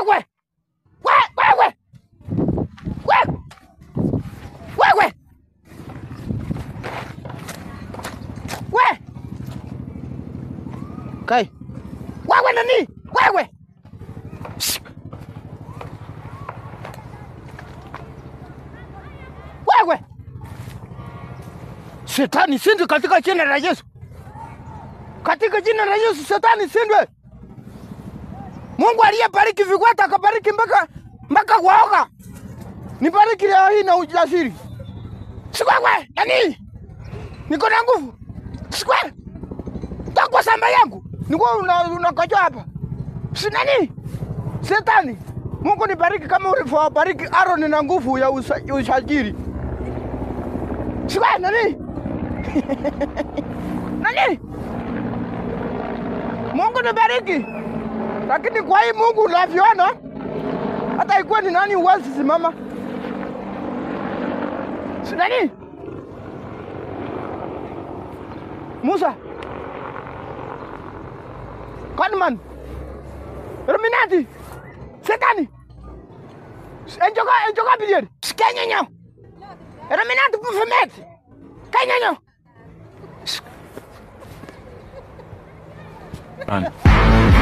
wewe We- wewe We- wewe we kai wewe nani wewe Shh. wewe shetani sindwe katika jina la Yesu katika jina la Yesu shetani sindwe Mungu aliyebariki vikwata akabariki mpaka mpaka waoga. Nibariki leo hii na ujasiri. Sikwewe, nani? Niko na nguvu. Sikwe. Takwa samba yangu. Niko una unakojoa hapa. Si nani? Shetani. Mungu nibariki kama ulivyobariki Aaron na nguvu ya usa- ushajiri. Sikwe nani? nani? Mungu nibariki. Lakini kwa hii Mungu unavyoona, hata ikuwa ni nani huwezi simama. Si nani? Musa. Kanman. Illuminati. Setani. Enjoka enjoka bilier. Skenyenyo. Illuminati Baphomet. Kenyenyo. Run.